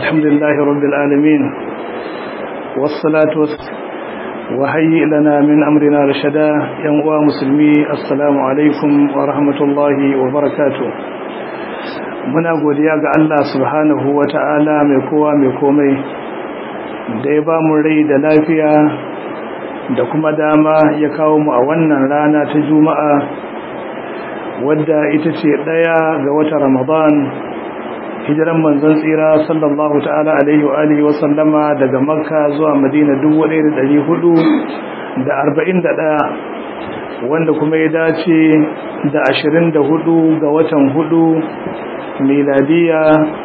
الحمد لله رب العالمين والصلاة والسلام وهيئ لنا من أمرنا رشدا ينقوى مسلمي السلام عليكم ورحمة الله وبركاته muna godiya ga Allah subhanahu wa ta'ala mai kowa mai komai da ya ba mu rai da lafiya da kuma dama ya kawo mu a wannan rana ta juma'a wadda ita ce ɗaya ga wata ramadan hijiran manzon tsira sallallahu ta'ala alaihi wa alihi wa sallama daga makka zuwa madina 1441 wanda kuma ya dace da 24 ga watan hudu miladiya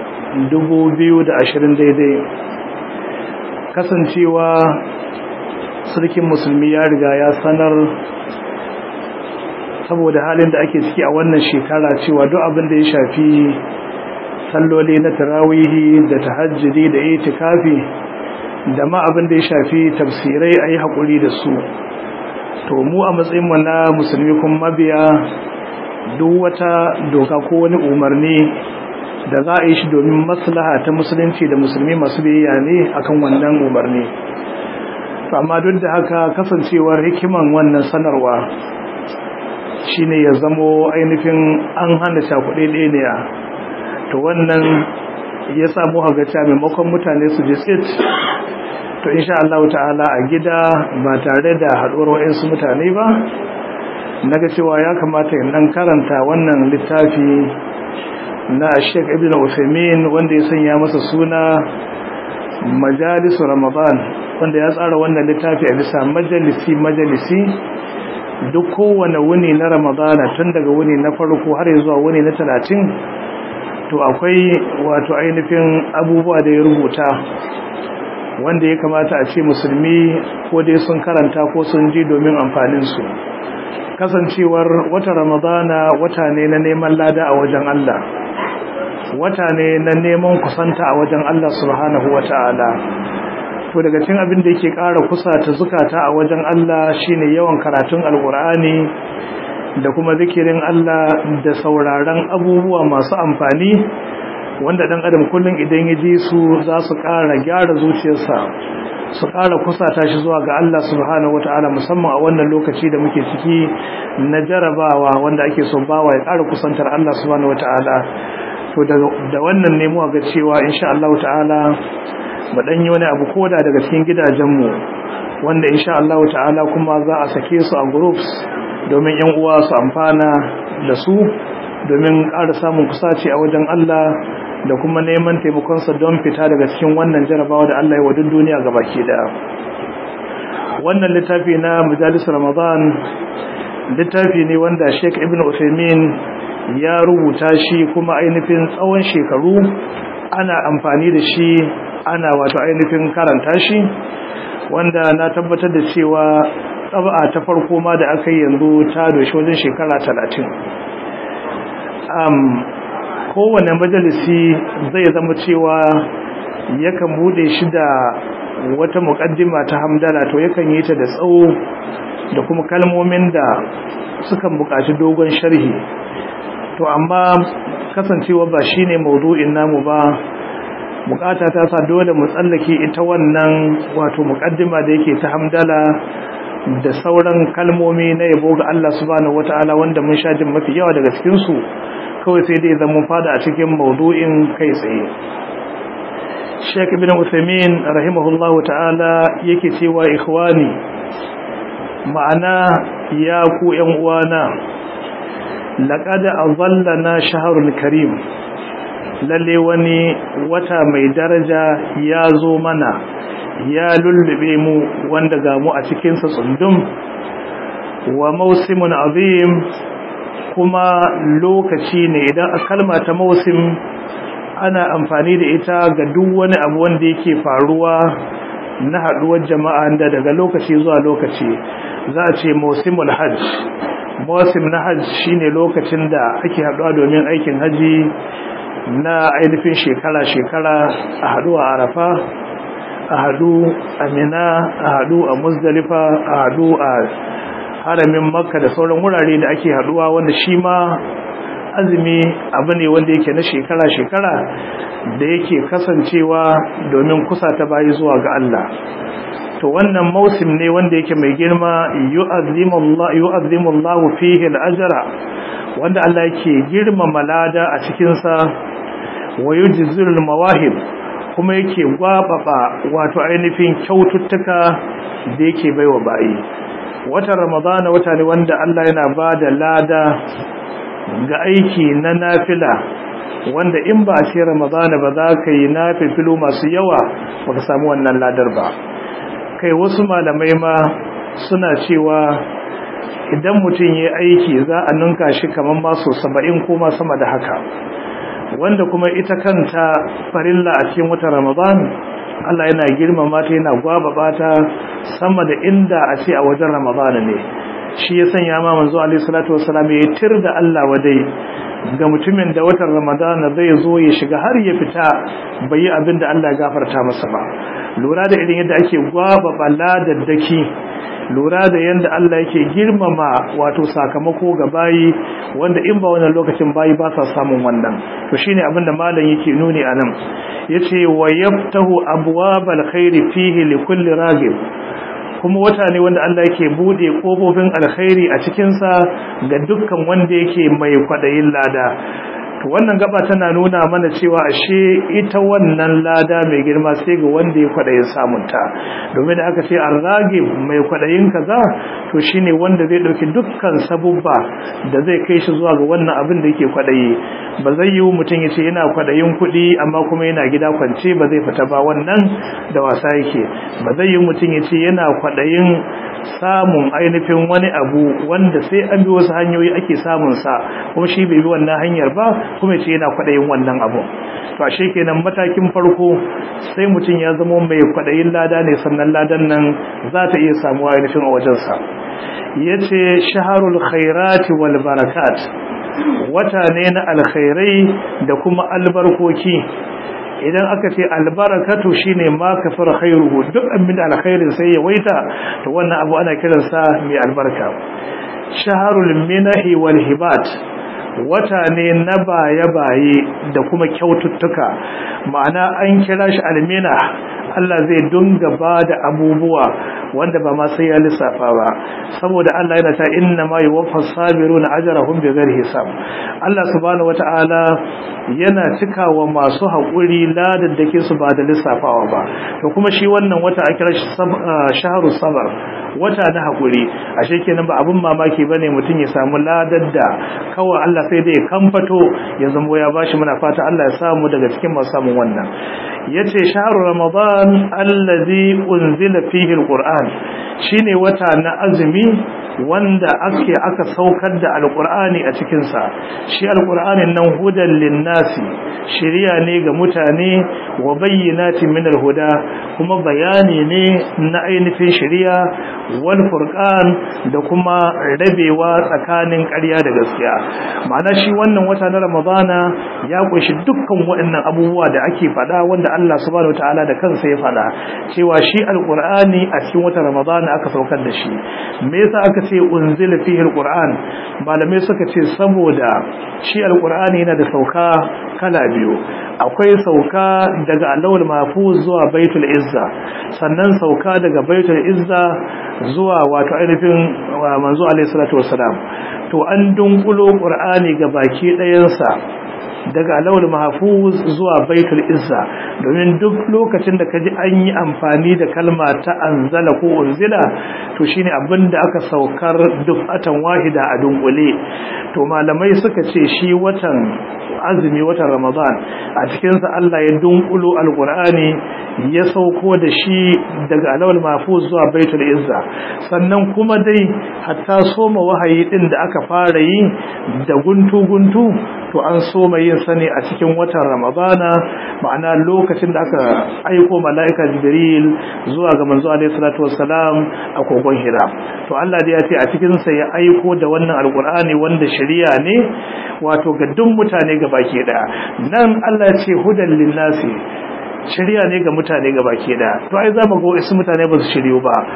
2020 daidai kasancewa sarkin musulmi ya riga ya sanar saboda halin da ake ciki a wannan shekara cewa duk abin da ya shafi salloli na tarawihi da tahajjudi da itikafi da ma abin da ya shafi tafsirai ayi hakuri da su to mu a matsayin mu na musulmi kuma mabiya duk wata doka ko wani umarni da za a yi shi domin maslaha ta musulunci da musulmi masu biyayya ne akan wannan umarni to amma duk da haka kasancewar hikiman wannan sanarwa shine ya zamo ainihin an hana cakuɗe ɗaya to wannan ya samu hagaca maimakon mutane su ji tsit to insha Allah ta'ala a gida ba tare da haɗuwar wa'insu mutane ba naga cewa ya kamata in dan karanta wannan littafi na Sheikh Ibn Uthaymeen wanda ya sanya masa suna Majalis Ramadan wanda ya tsara wannan littafi a bisa majalisi majalisi duk kowane wuni na Ramadana tun daga wuni na farko har zuwa wuni na talatin. to akwai wato ainihin abubuwa da ya rubuta wanda ya kamata a ce musulmi ko dai sun karanta ko sun ji domin amfaninsu kasancewar wata ramadana wata ne na neman lada a wajen Allah wata ne na neman kusanta a wajen Allah subhanahu wata'ala to daga cikin abin da yake ƙara kusa ta zukata a wajen Allah shine yawan karatun alkur'ani da kuma zikirin Allah da sauraron abubuwa masu amfani wanda dan adam kullun idan ya ji su za su ƙara gyara zuciyarsa su ƙara kusata shi zuwa ga Allah subhanahu wataala musamman a wannan lokaci da muke ciki na jarabawa wanda ake so bawa ya ƙara kusantar Allah subhanahu wataala to da wannan ne mu ga cewa insha Allah ta'ala mu dan yi wani abu koda daga cikin gidajenmu wanda insha Allah ta'ala kuma za a sake su a groups domin yan uwa su amfana da su domin ƙara samun kusaci a wajen Allah da kuma neman taimakonsa don fita daga cikin wannan jarabawa da Allah ya wadin duniya ga baki daya wannan littafi na majalis ramadan littafi ne wanda sheik ibn Uthaymeen ya rubuta shi kuma ainihin tsawon shekaru ana amfani da shi ana wato ainihin karanta shi wanda na tabbatar da cewa tsaba ta farko ma da aka yi yanzu ta doshi wajen shekara talatin kowane majalisi zai zama cewa yakan bude shi da wata mukaddima ta hamdala to yakan yi ta da tsawo da kuma kalmomin da sukan buƙaci dogon sharhi to amma kasancewa ba shine maudu'in namu ba bukata ta sa dole mu tsallake ita wannan wato mukaddima da yake ta hamdala da sauran kalmomi na yabo ga Allah subhanahu wataala wanda mun sha jin mafi yawa daga cikin su kawai sai dai zama fada a cikin maudu'in kai tsaye Sheikh Ibn Uthaymeen rahimahullahu ta'ala yake cewa ikhwani ma'ana ya ku ƴan uwana laqad azallana shahrul karim lalle wani wata mai daraja ya zo mana ya lullube mu wanda ga mu a cikinsa tsundum wa mausimun azim kuma lokaci ne idan a kalma ta mausim ana amfani da ita ga duk wani abu wanda yake faruwa na haduwar jama'a da daga lokaci zuwa lokaci za a ce mausimul hajj mausim na hajj shine lokacin da ake haduwa domin aikin haji na ainihin shekara-shekara a haɗu a arafa a haɗu a mina a haɗu a muzdalifa a haɗu a haramin makka da sauran wurare da ake haɗuwa wanda shi ma azumi abu ne wanda yake na shekara-shekara da yake kasancewa domin kusa ta bayi zuwa ga Allah to wannan mausim ne wanda yake mai girma yu'azzimu Allah fihi al-ajra wanda Allah yake girmama lada a cikin sa wa yujzilul mawahib kuma yake gwababa wato ainihin kyaututtuka da yake baiwa bayi watan ramadana wata ne wanda Allah yana bada lada ga aiki na nafila wanda in ba a ce ramadana ba za ka yi nafifilu masu yawa baka samu wannan ladar ba kai wasu malamai ma suna cewa idan mutum ya aiki za a ninka shi kamar masu saba'in ko ma sama da haka wanda kuma ita kanta farilla a cikin watan ramadan Allah yana girmama ta yana gwababa ta sama da inda a ce a wajen ramadana ne shi ya sanya ma manzo alaihi salatu wassalam ya tir da Allah wadai ga mutumin da watan ramadana zai zo ya shiga har ya fita bai yi abin da Allah ya gafarta masa ba lura da irin yadda ake gwababa ladaddaki lura da yadda Allah yake girmama wato sakamako ga bayi wanda in ba wannan lokacin bayi ba sa samun wannan to shine abin da malam yake nuni anan yace wa yaftahu abwabal khairi fihi likulli ragib kuma wata ne wanda Allah yake bude kofofin alkhairi a cikin sa ga dukkan wanda yake mai kwadayin lada to wannan gaba tana nuna mana cewa ashe ita wannan lada mai girma sai ga wanda ya kwadayin samunta domin da aka ce arragib mai kwadayin kaza to shine wanda zai dauki dukkan sabubba da zai kai shi zuwa ga wannan abin da yake kwadayi ba zai yi mutum ya ce yana kwadayin kuɗi amma kuma yana gida kwance ba zai fita ba wannan da wasa yake ba zai yi mutum ya ce yana kwadayin samun ainihin wani abu wanda sai an bi wasu hanyoyi ake samun sa kuma shi bai bi wannan hanyar ba kuma ce yana kwadayin wannan abu to ashe kenan matakin farko sai mutum ya zama mai kwadayin lada ne sannan ladan nan za ta iya samuwa ainihin a wajen sa yace shaharul khairati wal barakat wata ne na alkhairai da kuma albarkoki idan aka ce albarakatu shine ma kafar khairuhu duk abin da alkhairin sai ya waita to wannan abu ana kiransa mai albarka shaharul minahi wal hibat wata ne na baye-baye da kuma kyaututtuka ma'ana an kira shi almina Allah zai dunga ba da abubuwa wanda ba ma sai ya lissafa ba saboda Allah yana ta inna ma yuwaffas sabiruna ajrahum bighairi hisab Allah subhanahu wata'ala yana cikawa masu haƙuri ladaddake su ba da lissafawa ba to kuma shi wannan wata a kira shi shahru sabar wata na haƙuri ashe kenan ba abun mamaki bane mutum ya samu ladar da kawai Allah sai dai kamfato ya zamo ya bashi muna fata Allah ya samu daga cikin masu samun wannan yace shahru ramadan allazi unzila fihi alquran shine wata na azumi wanda ake aka saukar da alqur'ani a cikin sa shi alqur'anin nan hudan linnasi shiriya ne ga mutane wa bayyinatin min alhuda kuma bayani ne na ainihin shiriya wal furqan da kuma rabewa tsakanin ƙarya da gaskiya ma'ana shi wannan wata na ramadana ya kunshi dukkan waɗannan abubuwa da ake faɗa wanda Allah subhanahu wataala da kansa ya faɗa cewa shi alqur'ani a cikin watan ramadana aka saukar da shi me yasa aka ce unzila fihi alqur'an malamai suka ce saboda shi alqur'ani yana da sauka kala biyu akwai sauka daga alawul mahfuz zuwa baitul izza sannan sauka daga baitul izza zuwa wato ainihin manzo alaihi salatu wassalam to an dunkulo qur'ani ga baki ɗayansa daga alawul mahfuz zuwa baitul izza domin duk lokacin da kaji an yi amfani da kalma ta anzala ko unzila to shine abinda aka saukar dufatan wahida a dunkule to malamai suka ce shi watan azumi watan ramadan a cikin sa Allah ya dunkulo alqur'ani ya sauko da shi daga alawul mahfuz zuwa baitul izza sannan kuma dai hatta soma wahayi din da aka fara yi da guntu guntu to an soma yin sani a cikin watan ramadana ma'ana lokacin da aka aiko mala'ika jibril zuwa ga manzo alaihi salatu wassalam a kogon hira to Allah da ya ce a cikin sa ya aiko da wannan alqur'ani wanda shari'a ne wato ga duk mutane ga baki daya nan Allah ya ce hudan linnasi shari'a ne ga mutane ga baki daya to ai zamu ga wasu mutane ba su shiryu ba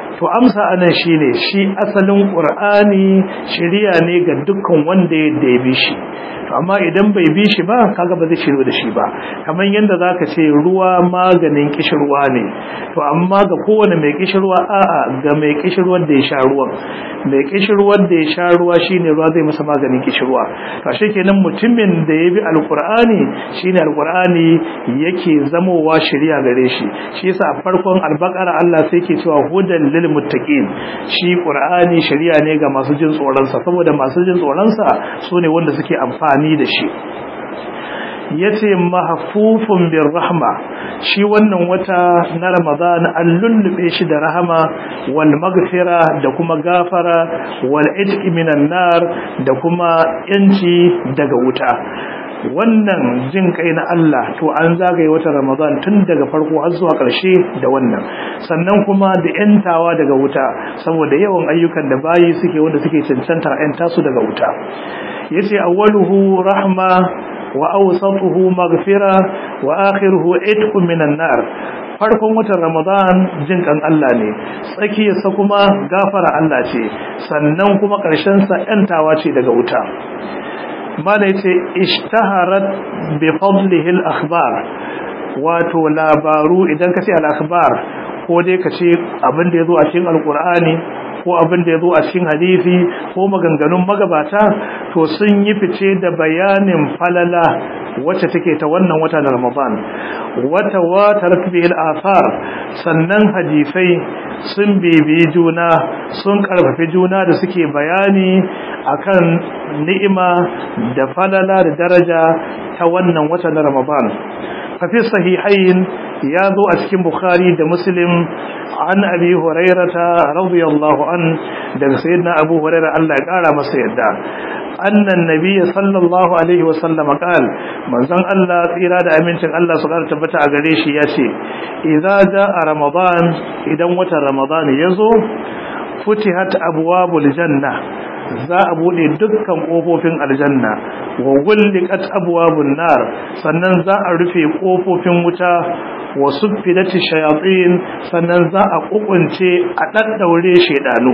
to amsa anan shine shi asalin qur'ani shari'a ne ga dukkan wanda ya bi shi to amma idan bai bi shi ba kaga ba zai shiro da shi ba kamar yanda zaka ce ruwa maganin kishirwa ne to amma ga kowane mai kishirwa a'a ga mai kishirwar da ya sha ruwan mai kishirwar da ya sha ruwa shine ruwa zai masa maganin kishirwa to ashe kenan mutumin da ya bi alqur'ani shine alqur'ani yake zamowa shari'a gare shi shi yasa a farkon albaqara Allah sai yake cewa hudan lil muttaqin shi qur'ani shari'a ne ga masu jin tsoron sa saboda masu jin tsoron sa sune wanda suke amfani da shi yace mahfufun bir rahma shi wannan wata na ramadan an lullube shi da rahama wal maghfira da kuma gafara wal itqi minan nar da kuma yanci daga wuta wannan jin kai na Allah to an zagaye wata Ramadan tun daga farko har zuwa ƙarshe da wannan sannan kuma da yantawa daga wuta saboda yawan ayyukan da bayi suke wanda suke cancantar yanta su daga wuta yace awwaluhu rahma wa awsatuhu maghfira wa akhiruhu itqu minan nar farkon watan Ramadan jin kan Allah ne tsakiyarsa kuma gafara Allah ce sannan kuma ƙarshen sa yantawa ce daga wuta mala yace ishtaharat bi fadlihi al-akhbar wato labaru idan kace al-akhbar ko dai kace abin da yazo a cikin alqur'ani ko abin da yazo a cikin hadisi ko maganganun magabata to sun yi fice da bayanin falala wacce take ta wannan wata na Ramadan wata watarat bi al-athar sannan hadisai sun bibiyi juna sun karfafi juna da suke bayani akan ni'ima da falala da daraja ta wannan wata na Ramadan fafi sahihain ya zo a cikin Bukhari da Muslim an Abi Hurairata radiyallahu an daga sayyidina Abu Hurairah Allah ya kara masa yadda annan nabiyyi sallallahu alaihi wa sallam qal manzon Allah tsira da amincin Allah su kara tabbata a gare shi yace idza jaa ramadan idan watan ramadan yazo futihat abwabul janna za a bude dukkan kofofin aljanna wa gulliqat abwabun nar sannan za a rufe kofofin wuta wa suffidati shayatin sannan za a kukunce a daddaure shedanu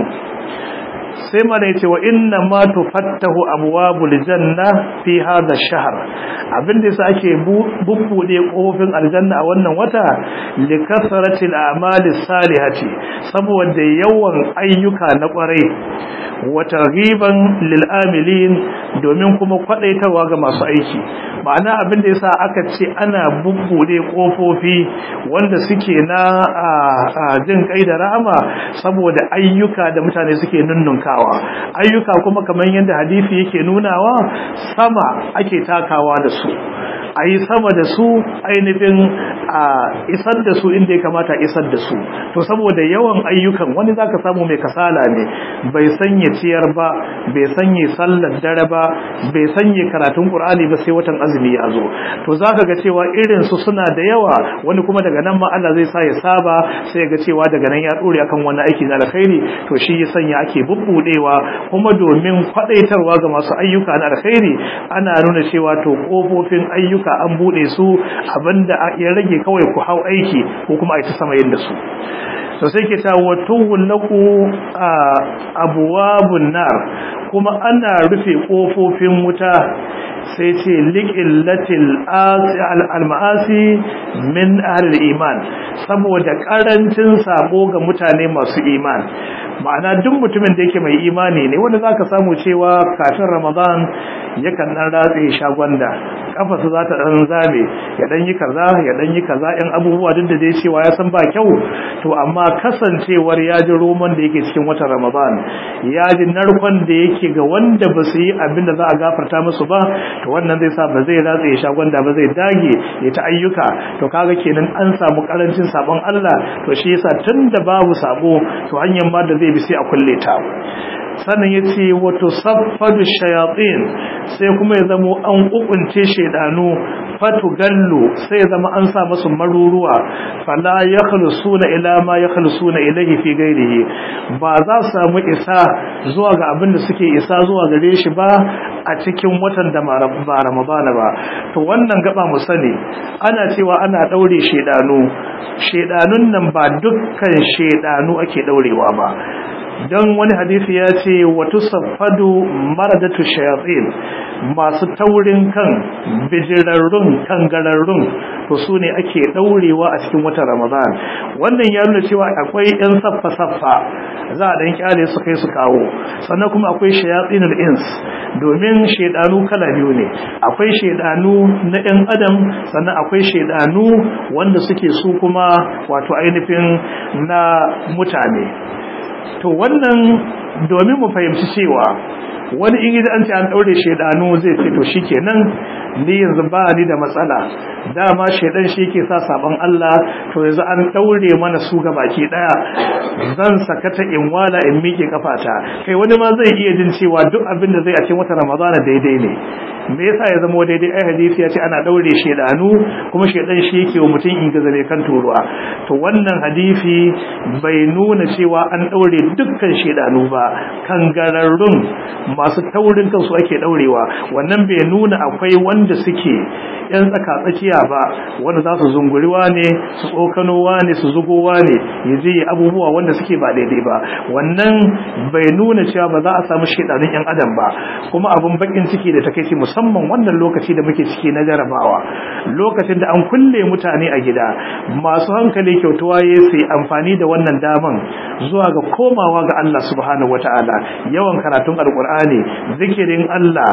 sai mana yace wa inna ma tufattahu abwabul janna fi hadha ash-shahr abinda yasa ake bubbude kofofin aljanna a wannan wata li kasratil a'mali salihati saboda yawan ayyuka na kwarai wa targhiban lil amilin domin kuma kwadaitarwa ga masu aiki ma'ana abinda yasa aka ce ana bubbude kofofi wanda suke na jin kai da rahama saboda ayyuka da mutane suke nunnunka takawa ayyuka kuma kamar yadda hadisi yake nunawa sama ake takawa da su a yi sama da su ainihin a isar da su inda ya kamata isar da su to saboda yawan ayyukan wani zaka samu mai kasala ne bai sanya ciyar ba bai sanya sallar dare ba bai sanya karatun qur'ani ba sai watan azumi ya zo to zaka ga cewa irin su suna da yawa wani kuma daga nan ma Allah zai sa ya saba sai ga cewa daga nan ya dore akan wani aiki na alkhairi to shi ya sanya ake bubbudewa kuma domin kwadaitarwa ga masu ayyuka na alkhairi ana nuna cewa to kofofin ayyuka ayyuka an bude su abinda ya rage kawai ku hau aiki ko kuma a yi ta sama yin da su to sai ke ta watuhun laku abuwabun nar kuma ana rufe kofofin wuta sai ce liƙillatil al-ma'asi min ahlil iman saboda ƙarancin sabo ga mutane masu iman ma'ana duk mutumin da yake mai imani ne wanda zaka samu cewa kafin ramadan yakan dan ratse shagwanda kafarsa za ta dan zame ya dan yi kaza ya dan yi kaza in abubuwa duk da dai cewa ya san ba kyau to amma kasancewar ya ji roman da yake cikin watan ramadan ya ji narkon da yake ga wanda ba su yi abin da za a gafarta musu ba to wannan zai sa ba zai ratse shagwanda ba zai dage ya ta ayyuka to kaga kenan an samu karancin sabon Allah to shi yasa tunda babu sabo to hanyar ma da zai bi sai a kulle ta sannan ya ce wato saffadu shayatin sai kuma ya zamo an kukunce shaidanu fatu gallo sai ya zama an sa masu maruruwa fala ya khalusuna ila ma ya khalusuna ilahi fi gairihi ba za su samu isa zuwa ga abin da suke isa zuwa gare shi ba a cikin watan da ba ramadana ba to wannan gaba mu sani ana cewa ana daure shedanu shedanun nan ba dukkan shedanu ake daurewa ba don wani hadisi ya ce wata safadu maradatu shayatin masu taurin kan bijirarrun kangararrun to su ne ake daurewa a cikin watan ramadan wannan ya nuna cewa akwai yan saffa-saffa za a dan kyale su kai su kawo sannan kuma akwai shayatinul ins domin shedanu kala biyu ne akwai shedanu na yan adam sannan akwai shedanu wanda suke su kuma wato ainihin na mutane to wannan domin mu fahimci cewa wani in an ce an daure shedanu zai ce to shikenan ni yanzu ba ni da matsala dama shedan shi yake sa saban Allah to yanzu an daure mana su ga baki daya zan sakata in wala in miƙe kafata kai wani ma zai iya jin cewa duk abin da zai a cikin wata ramadana daidai ne me yasa ya zama daidai ai hadisi ya ce ana daure shedanu kuma shedan shi yake wa mutum in gazabe kan turuwa to wannan hadisi bai nuna cewa an daure dukkan shedanu ba kangararrun masu taurin kansu ake daurewa wannan bai nuna akwai wanda suke yan tsaka tsakiya ba wanda za su zunguriwa ne su tsokanowa ne su zugowa ne yaje abubuwa wanda suke ba daidai ba wannan bai nuna cewa ba za a samu shedanun yan adam ba kuma abun bakin ciki da takeici musamman wannan lokaci da muke ciki na jarabawa lokacin da an kulle mutane a gida masu hankali kyautuwa ya sai amfani da wannan daman zuwa ga komawa ga Allah subhanahu wataala yawan karatun alkur'ani zikirin Allah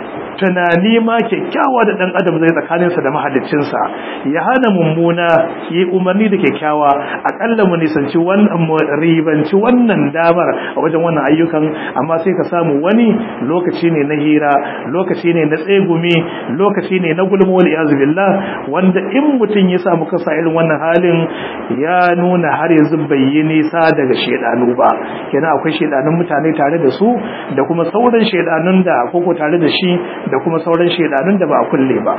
tunani ma kyakkyawa da dan adam zai tsakaninsa da mahaliccinsa ya hana mummuna yi umarni da kyakkyawa akalla mu nisanci wannan mu ribanci wannan damar a wajen wannan ayyukan amma sai ka samu wani lokaci ne na hira lokaci ne na tsegumi lokaci ne na gulma wal iyaz billah wanda in mutun ya samu kasa irin wannan halin ya nuna har yanzu bai yi nisa daga shedanu ba kenan akwai shedanun mutane tare da su da kuma sauran shedanun da koko tare da shi da kuma sauran shedanun da ba a kulle ba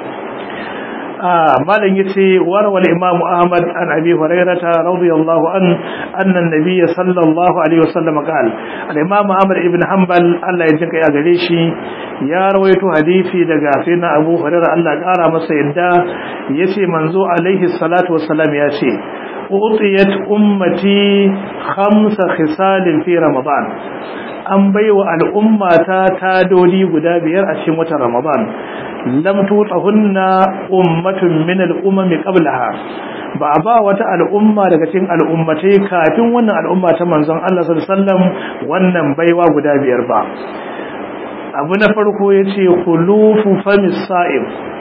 malam yace warwal imamu ahmad an abi hurairata radiyallahu an anna an-nabiy sallallahu alaihi wasallam qala al-imamu ahmad ibn hanbal Allah ya jinka ya gare shi ya rawaito hadisi daga sayyidina abu hurairah Allah ya kara masa yadda yace manzo alaihi salatu wassalam yace utiyat ummati khamsa khisalin fi ramadan an baiwa al'umma ta tadodi guda biyar a cikin watan ramadan lam tutahunna ummatun min al'umami qablaha ba ba wata al'umma daga cikin al'ummatai kafin wannan al'umma ta manzon Allah sallallahu alaihi wasallam wannan baiwa guda biyar ba abu na farko yace khulufu famis sa'im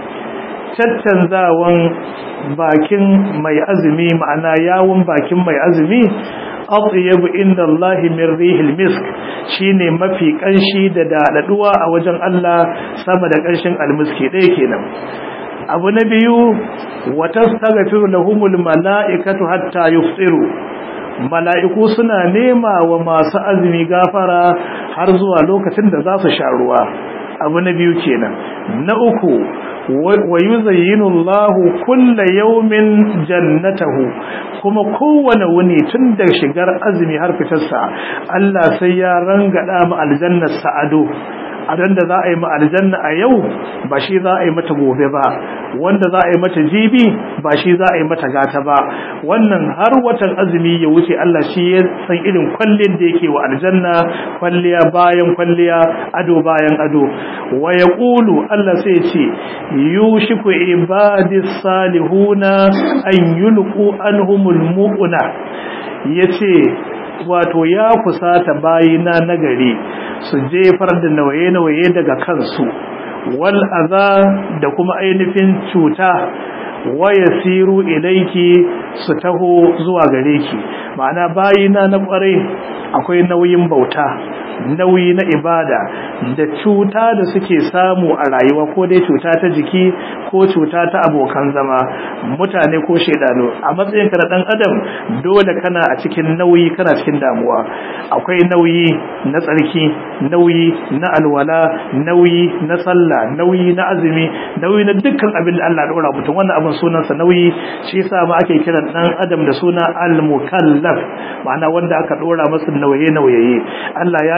caccanzawan bakin mai azumi ma'ana yawun bakin mai azumi atyabu inda Allah min rihil misk shine mafi kanshi da dadaduwa a wajen Allah sama da kanshin almiski dai kenan abu na biyu wa tastaghfiru lahumul malaikatu hatta yufsiru mala'iku suna nema wa masu azumi gafara har zuwa lokacin da za su sha ruwa abu na biyu kenan na uku wa yuzayyinu Allahu kulla yawmin jannatahu kuma kowane wuni tun da shigar azumi har fitarsa Allah sai ya rangada mu aljannar sa'ado adan da za a yi ma aljanna a yau ba shi za a yi mata gobe ba wanda za a yi mata jibi ba shi za a yi mata gata ba wannan har watan azumi ya wuce Allah shi ya san irin kwallin da yake wa aljanna kwalliya bayan kwalliya ado bayan ado wa yaqulu Allah sai ce yushiku ibadis salihuna an yulqu anhumul mu'una yace wato ya kusata bayina nagari su jefar da nawaye-nawaye daga kansu wal aza da kuma ainihin cuta waya siru ilaiki su taho zuwa gare ki ma'ana bayina na kwarai akwai nauyin bauta nauyi na ibada da cuta da suke samu a rayuwa ko dai cuta ta jiki ko cuta ta abokan zama mutane ko shaidanu a matsayin ka na dan adam dole kana a cikin nauyi kana cikin damuwa akwai nauyi na tsarki nauyi na alwala nauyi na sallah nauyi na azumi nauyi na dukkan abin da Allah ya dora mutum wannan abin sunansa nauyi shi yasa ma ake kiran dan adam da suna al-mukallaf ma'ana wanda aka dora masa nauye nauye Allah ya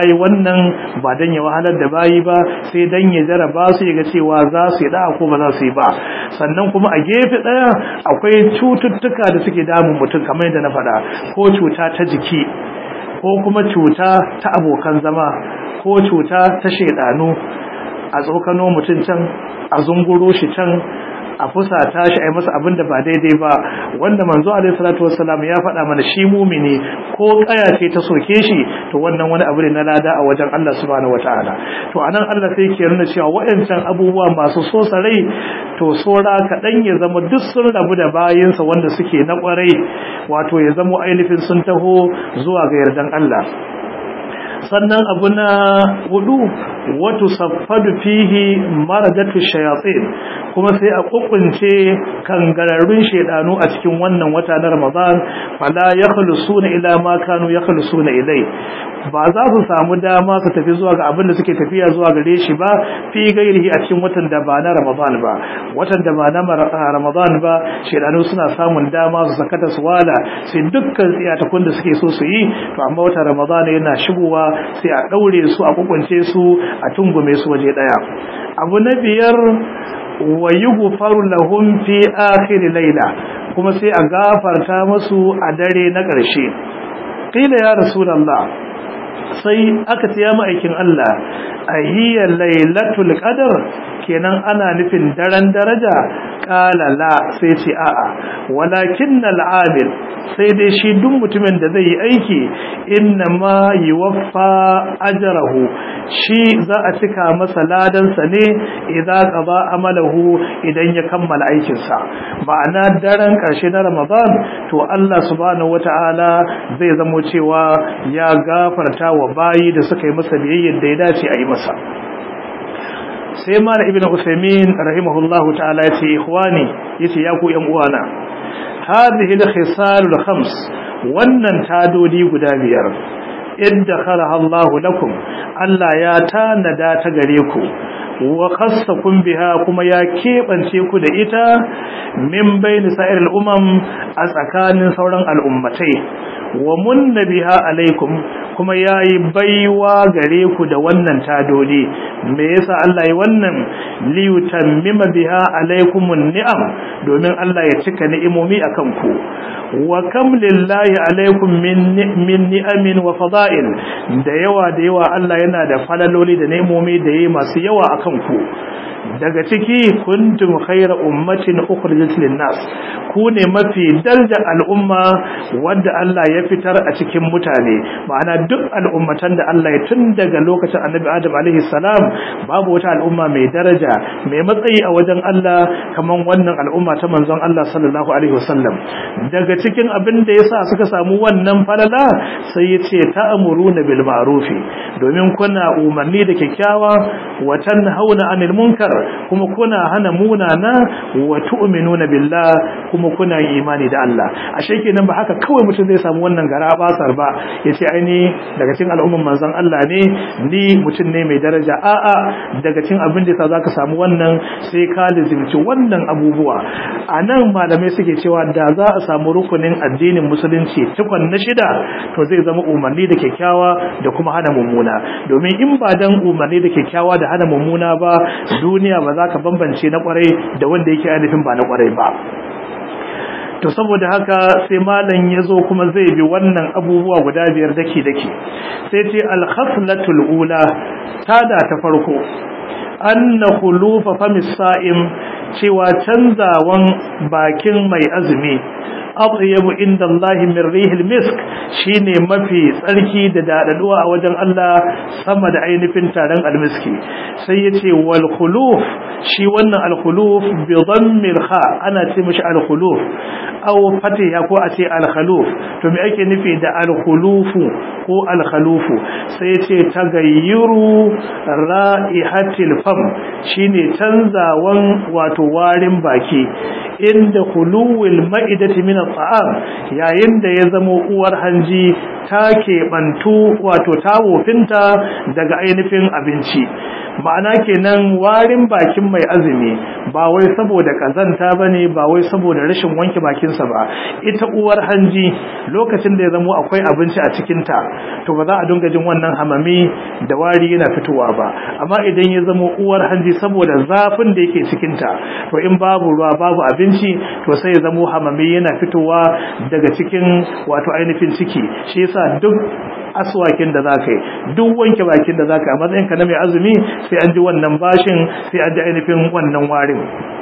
yayi wannan ba dan ya wahalar da bayi ba sai dan ya jaraba su ya ga cewa za su yi da ko ba za su yi ba sannan kuma a gefe daya akwai cututtuka da suke damun mutum kamar yadda na faɗa ko cuta ta jiki ko kuma cuta ta abokan zama ko cuta ta shedanu a tsokano mutum can a zunguro shi can a fusata shi a yi masa abin da ba daidai ba wanda manzo alaihi salatu wassalam ya faɗa mana shi mumini ko kaya ce ta soke shi to wannan wani abu ne na lada a wajen Allah subhanahu wataala to anan Allah sai ke nuna cewa waɗancan abubuwa masu so sarai to sora kaɗan ya zama duk sun rabu da bayinsa wanda suke na ƙwarai wato ya zama ainihin sun taho zuwa ga yardan Allah sannan abu na hudu wato saffadu fihi maradatu shayatin kuma sai a kukunce kangararrun shedanu a cikin wannan wata na Ramadan fala yakhlusuna ila ma kanu yakhlusuna ilai ba za su samu dama su tafi zuwa ga abin da suke tafiya zuwa gare shi ba fi gairihi a cikin watan da ba na Ramadan ba watan da ba na Ramadan ba shedanu suna samun dama su sakata su wala sai dukkan tsiyatakun da suke so su yi to amma watan Ramadan yana shigowa sai a daure su a kukunce su a tungume su waje daya abu na biyar wa yughfaru lahum fi akhir layla kuma sai a gafarta musu a dare na ƙarshe qila ya rasulullah sai aka ce ya ma'aikin Allah ahiya lailatul qadr kenan ana nufin daren daraja qala la sai ce a'a walakin al'amil sai dai shi duk mutumin da zai yi aiki inna ma yuwaffa ajrahu shi za a cika masa ladan sa ne idan qada amalahu idan ya kammala aikin sa ma'ana daren karshe na Ramadan to Allah subhanahu wataala zai zamo cewa ya gafarta wa bayi da suka yi masa biyayyar da ya dace a yi masa sai mala ibn usaymin rahimahullahu ta'ala yace ikhwani yace ya ku yan uwana hadhihi al-khisal al-khams wannan tadodi guda biyar idda khalaha Allah lakum Allah ya tanada ta gare ku wa khassakum biha kuma ya kebance ku da ita min bayni sa'ir al-umam a tsakanin sauran al'ummatai wa munna biha alaikum kuma yayi baiwa gare ku da wannan tadodi me yasa Allah yi wannan li yutammima biha alaikumun ni'am domin Allah ya cika ni'imomi akan ku wa kam lillahi alaikum min min ni'amin wa fada'il da yawa da yawa Allah yana da falaloli da ni'imomi da yayi masu yawa akan ku daga ciki kuntum khayra ummatin ukhrijat lin-nas ku ne mafi darajar al'umma wanda Allah ya fitar a cikin mutane ma'ana duk al'ummatan da Allah ya tun daga lokacin Annabi Adam alaihi salam babu wata al'umma mai daraja mai matsayi a wajen Allah kaman wannan al'umma ta manzon Allah sallallahu alaihi wasallam daga cikin abin da yasa suka samu wannan falala sai yace ta'muruna bil ma'rufi domin kuna umarni da kyakkyawa wa tanhauna 'anil munkar kuma kuna hana munana wa tu'minuna billah kuma kuna imani da Allah ashe kenan ba haka kawai mutum zai samu wannan gara basar ba yace aini daga cikin al'umman manzon Allah ne ni mutum ne mai daraja a'a daga cikin abin da yasa zaka samu wannan sai ka lazimci wannan abubuwa anan malamai suke cewa da za a samu rukunin addinin musulunci tukun na shida to zai zama umarni da kyakkyawa da kuma hana mummuna domin in ba dan umarni da kyakkyawa da hana mummuna ba duniya ba za ka bambance na kwarai da wanda yake ainihin ba na kwarai ba to saboda haka sai malam ya zo kuma zai bi wannan abubuwa guda biyar daki daki sai ce al-khaslatul ula tada ta farko anna khulufa famis sa'im cewa canzawan bakin mai azumi atyabu inda Allah min rihil misk shine mafi tsarki da dadaduwa a wajen Allah sama da ainihin taron almiski sai yace wal khuluf shi wannan al khuluf bi dhammil kha ana ce mishi al khuluf aw fatiha ko a ce al khuluf to me ake nufi da al khulufu ko al khalufu sai yace tagayyuru ra'ihatil fam shine canzawan wato warin baki inda khuluwil ma'idati min at'am yayin da ya zama uwar hanji ta keɓantu wato ta wofinta daga ainihin abinci ma'ana kenan warin bakin mai azumi ba wai saboda kazanta bane ba wai saboda rashin wanke bakinsa ba ita uwar hanji lokacin da ya zamo akwai abinci a cikin ta to ba za a dinga jin wannan hamami da wari yana fitowa ba amma idan ya zamo uwar hanji saboda zafin da yake cikin ta to in babu ruwa babu abinci to sai ya zamo hamami yana fitowa daga cikin wato ainihin ciki shi yasa duk aswakin da zaka yi duk wanke bakin da zaka yi a matsayin ka na mai azumi sai an ji wannan bashin sai an ji ainihin wannan warin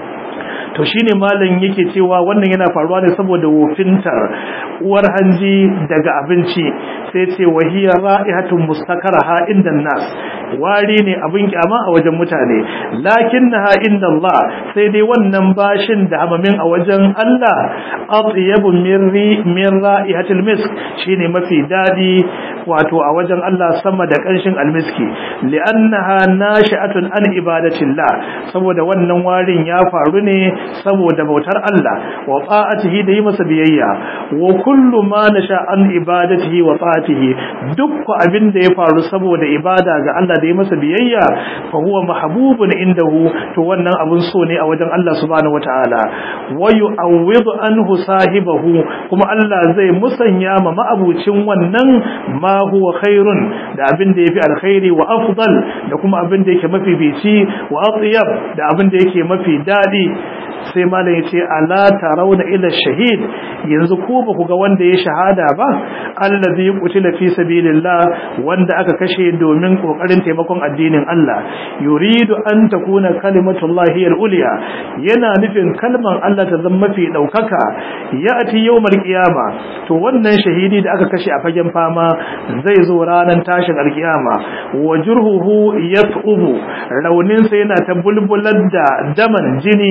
to shine malam yake cewa wannan yana faruwa ne saboda wofintar uwar hanji daga abinci sai ce wahiya ra'ihatun mustakaraha inda nas wari ne abin kyama a wajen mutane lakinnaha inda Allah sai dai wannan bashin da hamamin a wajen Allah atyabu mirri min ra'ihatil misk shine mafi dadi wato a wajen Allah sama da kanshin almiski li'annaha nashi'atun an ibadatillah saboda wannan warin ya faru ne saboda bautar Allah wa ta'atihi da yi masa biyayya wa kullu ma nasha an ibadatihi wa ta'atihi duk abin da ya faru saboda ibada ga Allah da yi masa biyayya fa huwa mahbubun indahu to wannan abun so ne a wajen Allah subhanahu wataala wa yu'awwidu anhu sahibahu kuma Allah zai musanya ma ma'abucin wannan ma huwa khairun da abin da yafi alkhairi wa afdal da kuma abin da yake mafifici wa atyab da abin da yake mafi dadi sai malam ya ce ala tarawna ila shahid yanzu ko ba ku ga wanda ya shahada ba allazi qutila fi sabilillah wanda aka kashe domin kokarin taimakon addinin Allah yuridu an takuna kalimatullahi al-ulya yana nufin kalman Allah ta zama mafi daukaka ya'ti yawmal qiyama to wannan shahidi da aka kashe a fagen fama zai zo ranar tashin alkiyama wa jurhuhu yat'ubu raunin sa yana ta bulbular da daman jini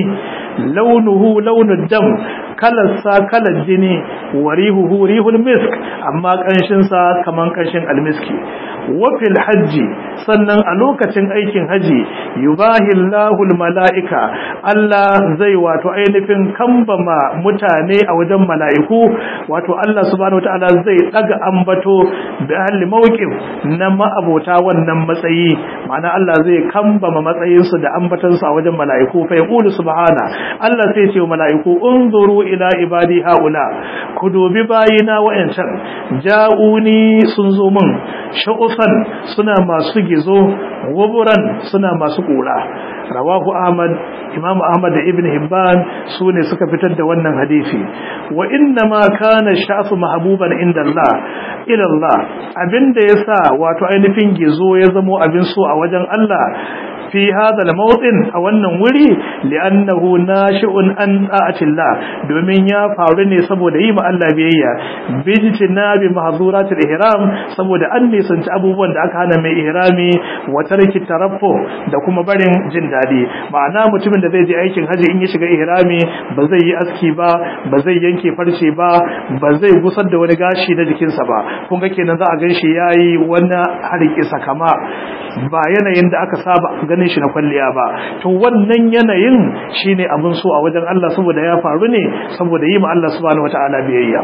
launuhu launud dam kalarsa kalar jini warihuhu rihul misk amma kanshinsa kaman kanshin almiski wafil hajji sannan a lokacin aikin haji yubahi Allahul mala'ika Allah zai wato ainihin kambama mutane a wajen mala'iku wato Allah subhanahu wataala zai daga ambato bi ahli mawqif na ma'abota wannan matsayi ma'ana Allah zai kambama matsayinsu da ambatansu a wajen mala'iku fa yaqulu subhana Allah sai ce wa mala'iku unzuru ila ibadi haula ku dubi bayina wa'ancan ja'uni sun zo min sha'ufan suna masu gizo wuburan suna masu kura rawahu ahmad imam ahmad da ibn hibban su ne suka fitar da wannan hadisi wa inna ma kana sha'fu mahbuban inda Allah ila Allah abinda yasa wato ainihin gizo ya zamo abin so a wajen Allah fi hada al-mawtin a wannan wuri li'annahu nashi'un an ta'atillah domin ya faru ne saboda yi ma Allah biyayya bijtina bi mahzuratil ihram saboda an nisanci abubuwan da aka hana mai ihrami wa tarki taraffu da kuma barin jin dadi ma'ana mutumin da zai je aikin haji in ya shiga ihrami ba zai yi aski ba ba zai yanke farce ba ba zai gusar da wani gashi na jikinsa ba kun ga kenan za a ganshi yayi wani harki sakama ba yanayin da aka saba ganin shi na kwalliya ba to wannan yanayin shine abin so a wajen Allah saboda ya faru ne saboda yi ma Allah subhanahu wataala biyayya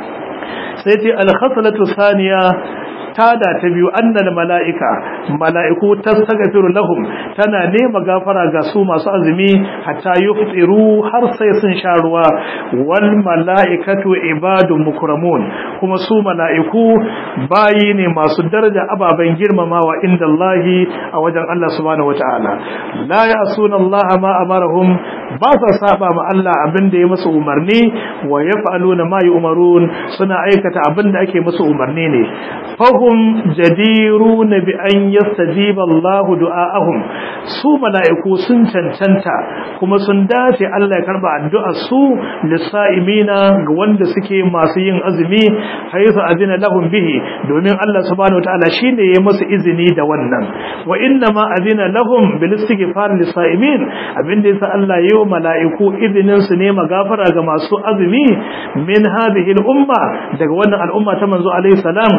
sai ce al-khaslatu thaniya tada ta biyu annal mala'ika mala'iku tastaghfiru lahum tana nema gafara ga su masu azumi hatta yuftiru har sai sun sha ruwa wal mala'ikatu ibadun mukramun kuma su mala'iku bayi ne masu daraja ababen girmamawa inda Allahi a wajen Allah subhanahu wata'ala la ya'suna Allah ma amarahum ba sa saba ma Allah abin da ya musu umarni wa yaf'aluna ma yu'marun suna aikata abin da ake musu umarni ne fahum jadiruna bi an yastajiba Allah du'aahum su mala'iku sun cancanta kuma sun dace Allah ya karba addu'ar su lisa'imina ga wanda suke masu yin azumi haythu azina lahum bihi domin Allah subhanahu wataala shine ya musu izini da wannan wa inna ma azina lahum bil istighfar lisa'imin abinda yasa Allah ya yi mala'iku izinin su ne magafara ga masu azumi min hadhihi al umma daga wannan al'umma ta manzo alaihi salam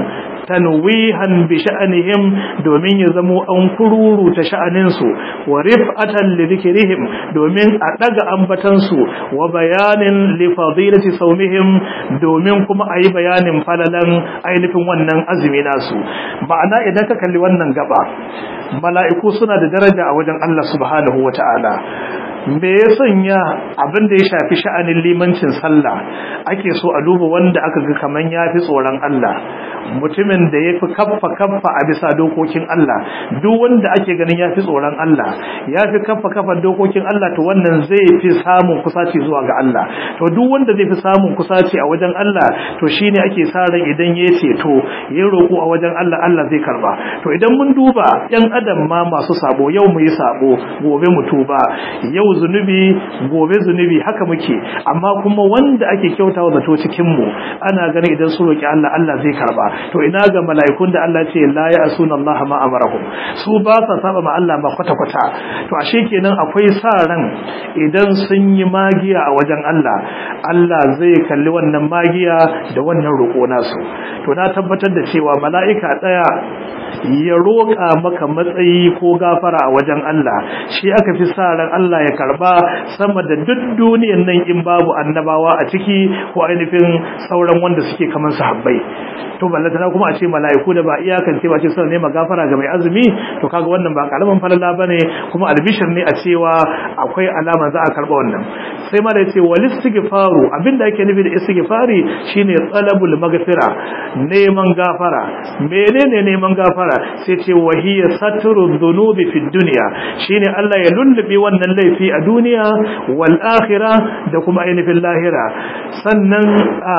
tanwihan bi sha'anihim domin ya zamo an kururu ta sha'anin su wa rif'atan li dhikrihim domin a daga ambatan su wa bayanin li fadilati sawmihim domin kuma ayi bayanin falalan ainihin wannan azumi nasu ma'ana idan ka kalli wannan gaba mala'iku suna da daraja a wajen Allah subhanahu wata'ala me ya sanya abin da ya shafi sha'anin limancin sallah ake so a duba wanda aka ga kaman yafi tsoron Allah mutumin da ya fi kaffa kaffa a bisa dokokin Allah duk wanda ake ganin ya fi tsoron Allah ya fi kaffa kaffa dokokin Allah to wannan zai fi samun kusaci zuwa ga Allah to duk wanda zai fi samun kusaci a wajen Allah to shine ake sa ran idan ya ceto ya roƙo a wajen Allah Allah zai karba to idan mun duba yan adam ma masu sabo yau mu yi sabo gobe mu tuba yau zunubi gobe zunubi haka muke amma kuma wanda ake kyautawa zato cikin mu ana ganin idan su roki Allah Allah zai karba to ina ga mala'ikun da Allah ce la ya'suna Allah ma amarahum su ba sa saba ma Allah ba kwata kwata to ashe kenan akwai sa ran idan sun yi magiya a wajen Allah Allah zai kalli wannan magiya da wannan roƙo nasu to na tabbatar da cewa mala'ika daya ya roƙa maka matsayi ko gafara a wajen Allah shi aka fi sa ran Allah ya karba sama da duk duniyar nan in babu annabawa a ciki ko ainihin sauran wanda suke kamar sahabbai to ballatana kuma a ce mala'iku da ba iyakan ce ba ce suna nema gafara ga mai azumi to kaga wannan ba karaman falala bane kuma albishir ne a cewa akwai alama za a karba wannan sai ma da yace wal istighfaru abinda ake nufi da istighfari shine talabul maghfira neman gafara menene neman gafara sai ce wahiya satru dhunubi fid dunya shine Allah ya lullube wannan laifi a duniya wal akhirah da kuma ainihin lahira sannan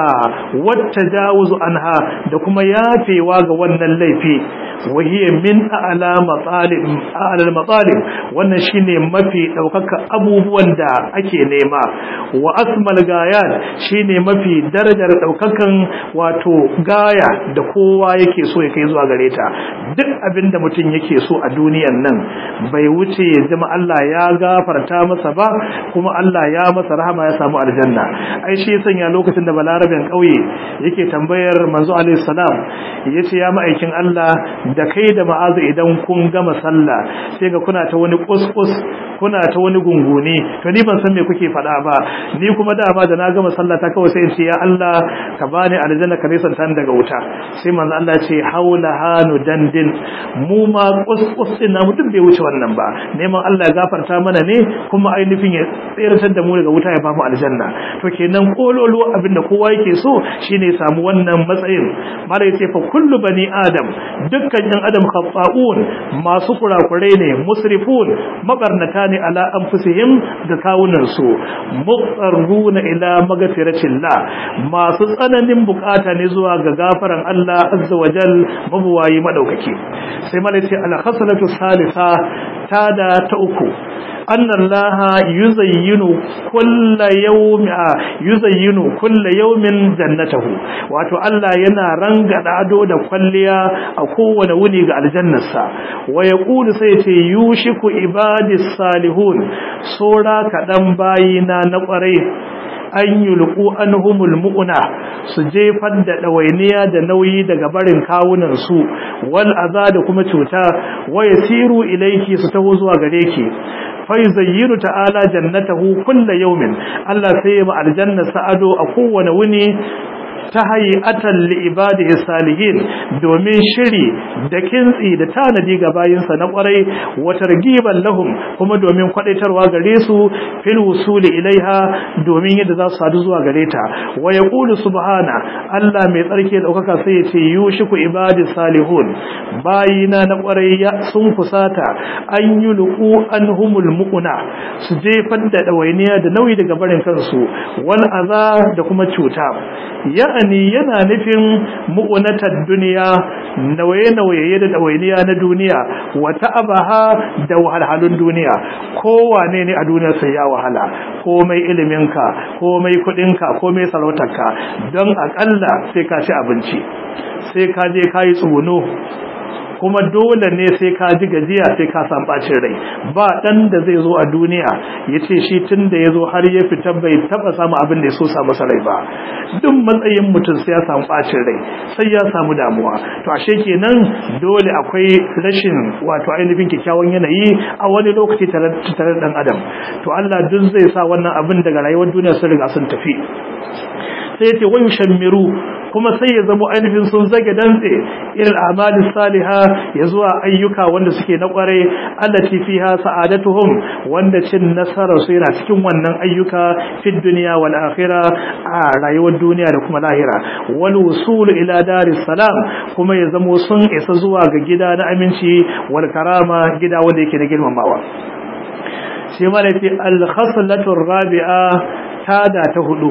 wata jawuzu anha da kuma yafewa ga wannan laifi wahiyar min a'ala matsalib a'ala matsalib wannan shine mafi daukaka abubuwan da ake nema wa asmal gayat shine mafi darajar daukakan wato gaya da kowa yake so ya kai zuwa gare ta duk abinda mutum yake so a duniyan nan bai wuce ya zama Allah ya gafarta masa ba kuma Allah ya masa rahama ya samu aljanna ai shi sanya lokacin da balarabin kauye yake tambayar manzo alaihi salam yace ya ma'aikin Allah da kai da ma'azu idan kun gama sallah sai ga kuna ta wani kuskus kuna ta wani gungune to ni ban san me kuke faɗa ba ni kuma dama da na gama sallah ta kawai sai in ce ya Allah ka bani aljanna ka nisan tan daga wuta sai manzo Allah ce haula hanu dandin mu ma kuskus din na mutum bai wuce wannan ba neman Allah ya gafarta mana ne kuma ainihin ya tsiratar da mu daga wuta ya bamu aljanna to kenan kololo abinda kowa yake so shine ya samu wannan matsayin mala yace fa kullu bani adam dukkan yan adam khata'un masu kurakurai ne musrifun mabarnata ne ala anfusihim da kawunan su muqarruna ila magfiratillah masu tsananin bukata ne zuwa ga gafaran Allah azza wajal mabuwayi madaukaki sai mala yace al khasalatu salisa tada ta uku أن الله يزين كل يوم يزين كل يوم جنته wato Allah yana rangada ado da kwalliya a kowane wuni ga aljannarsa wa yaqulu sai ce yushiku ibadis salihun sora kadan bayina na kwarai an yulqu anhumul mu'na su jefar da dawainiya da nauyi daga barin kawunan su wal aza da kuma cuta wa yasiru ilayki su taho zuwa gare ki fayuzayyiru ta'ala jannatahu kulla yawmin Allah sai ya aljanna sa'ado a kowane wuni ta hayatan li ibadihi salihin domin shiri da kintsi da tanadi ga bayinsa na kwarai wa targiban lahum kuma domin kwadaitarwa gare su fil wusuli ilaiha domin yadda za su sadu zuwa gare ta wa yaqulu subhana Allah mai tsarki da daukaka sai ya ce yushiku ibadi salihun bayina na kwarai sun kusata an yulqu anhumul muquna su jefar da dawainiya da nauyi daga barin kansu wal aza da kuma cuta ya'ani yana nufin mu'unatar duniya nauye-nauye da ɗawainiya na duniya wata abaha da wahalhalun duniya kowane ne a duniya sai ya wahala komai iliminka komai kudinka komai sarautarka don akalla sai ka ci abinci sai ka je ka yi tsuguno kuma dole ne sai ka ji gajiya sai ka san bacin rai ba dan da zai zo a duniya ya ce shi tun da ya zo har ya fita bai taba samu abin da ya so samu rai ba duk matsayin mutum sai ya samu bacin rai sai ya samu damuwa to ashe kenan dole akwai rashin wato ainihin kyakkyawan yanayi a wani lokaci tare da dan adam to Allah duk zai sa wannan abin daga rayuwar duniya sun riga sun tafi sai yace wayu shammiru kuma sai ya zama ainihin sun zage dantse irin amali saliha ya zuwa ayyuka wanda suke na kware allati fiha sa'adatuhum wanda cin nasarar su yana cikin wannan ayyuka fi dunya wal akhirah a rayuwar duniya da kuma lahira wal wusul ila daris salam kuma ya zama sun isa zuwa ga gida na aminci wal karama gida wanda yake na girmamawa shi ma da ce al khaslatu rabi'a tada ta hudu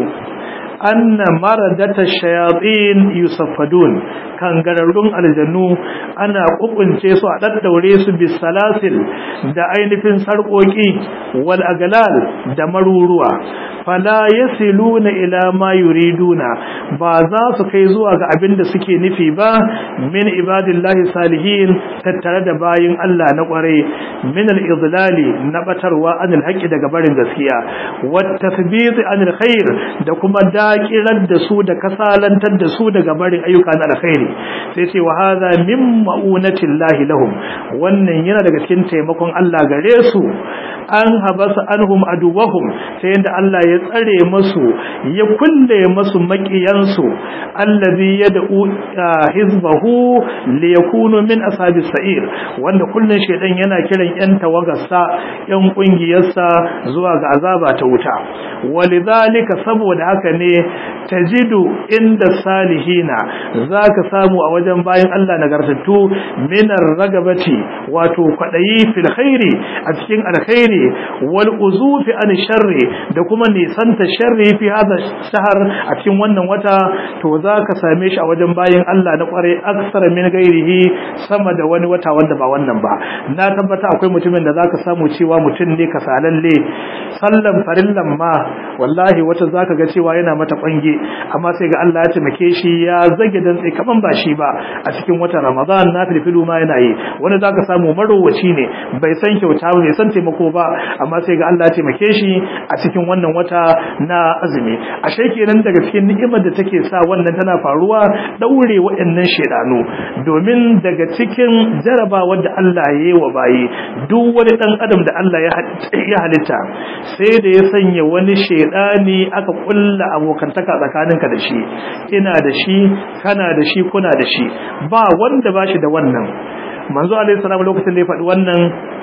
anna maradata shayatin yusaffadun kangararrun aljannu ana kukunce su a daddaure su bisalasil da ainihin sarkoki wal aglal da maruruwa fala yasiluna ila ma yuriduna ba za su kai zuwa ga abin da suke nufi ba min ibadillahi salihin tattare da bayin Allah na kware min al-idlali na batarwa anil haqqi daga barin gaskiya wat tathbit anil khair da kuma dakirar da su da kasalantar da su daga barin ayyuka na alkhairi sai ce wa hadha min ma'unatillahi lahum wannan yana daga cikin taimakon Allah gare su an habasa anhum aduwahum sai yanda Allah ya tsare masu ya kulle masu makiyansu allazi yad'u hizbahu li yakunu min ashabis sa'ir wanda kullun shedan yana kiran yan tawagarsa yan kungiyarsa zuwa ga azaba ta wuta walidhalika saboda haka ne tajidu inda salihina zaka samu a wajen bayan Allah nagartattu minar ragabati wato kwadayi fil khairi a cikin alkhairi wal uzufi an sharri da kuma nisanta sharri fi hada shahar a cikin wannan wata to zaka same shi a wajen bayan Allah na kware aksar min gairihi sama da wani wata wanda ba wannan ba na tabbata akwai mutumin da zaka samu cewa mutum ne kasalalle sallan farillan ma wallahi wata zaka ga cewa yana mata kwange amma sai ga Allah ya taimake shi ya zage dantse kaman ba shi ba a cikin watan Ramadan na filfilu ma yana yi wani zaka samu marowaci ne bai san kyauta ba bai san taimako ba amma sai ga Allah ya taimake shi a cikin wannan wata na azumi ashe kenan daga cikin ni'imar da take sa wannan tana faruwa daure waɗannan shedanu domin daga cikin jarabawar da Allah ya yi wa bayi duk wani dan adam da Allah ya halitta sai da ya sanya wani shedani aka kulla abokantaka tsakaninka da shi ina da shi kana da shi kuna da shi ba wanda ba shi da wannan manzo alaihi salam lokacin da ya faɗi wannan